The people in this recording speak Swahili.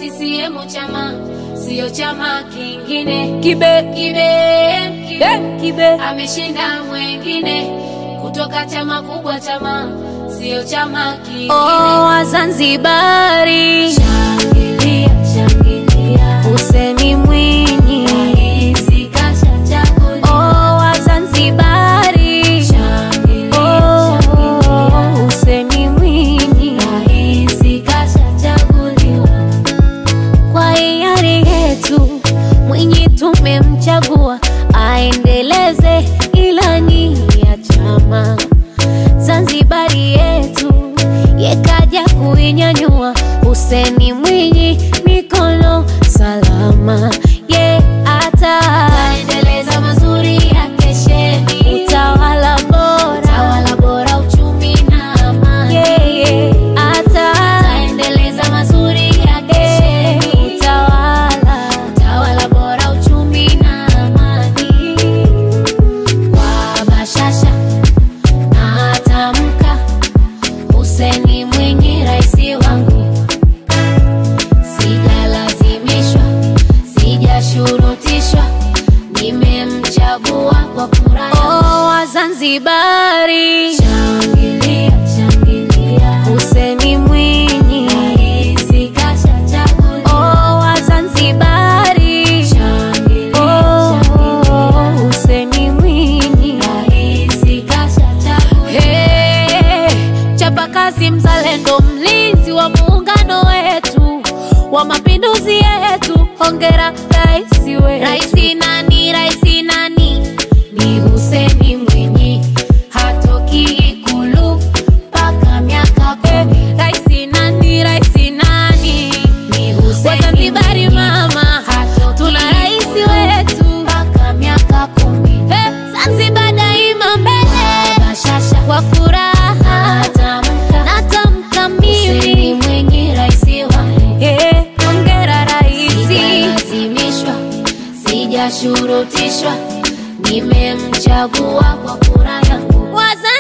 CCM chama sio chama kingine. Kibe Kibe, kibe, eh, kibe ameshinda mwengine kutoka chama kubwa, chama sio chama kingine. oh, Wazanzibari Shangilia, shangilia, Hussein Mwinyi rais kashachaguliwa. oh, Wazanzibari Shangilia, oh, shangilia, Hussein Mwinyi rais kashachaguliwa. kwa hiari yetu Mwinyi tumemchagua aendeleze ilani ya chama. Zanzibari yetu yekaja kuinyanyua. Hussein Mwinyi mikono salama, ye ata Endeleza mazuri ya kesheni, utawala bora tawala bora, uchumi na amani. yeye ata Endeleza mazuri ya kesheni, utawala tawala bora, uchumi na amani. Kwa bashasha na tamka, Hussein Mwinyi raisi wangu, sijalazimishwa, sijashurutishwa, nimemchagua kwa kura yangu. oh, Wazanzibari Shangilia, shangilia, Hussein Mwinyi rais kashachaguliwa. oh, Wazanzibari Shangilia, oh, shangilia, Hussein Mwinyi rais kashachaguliwa. Hey, chapakazi mzalendo, mlinzi wa muungano wetu wa mapinduzi yetu, hongera rais wetu. Raisi nani? Raisi nani? Ni Hussein Mwinyi, hatoki Ikulu mpaka miaka kumi. Raisi nani? Raisi nani? Ni Hussein Wazanzibari Mwinyi, mama, hatoki tuna rais Ikulu wetu. mpaka miaka kumi. Hey, Zanzibar daima mbele Bashasha kwa furaha, natamka, natamka Hussein mimi Mwinyi raisi wangu. yeah, hongera raisi. Sijalazimishwa, sijashurutishwa, nimemchagua kwa kura yangu. Wazanzibari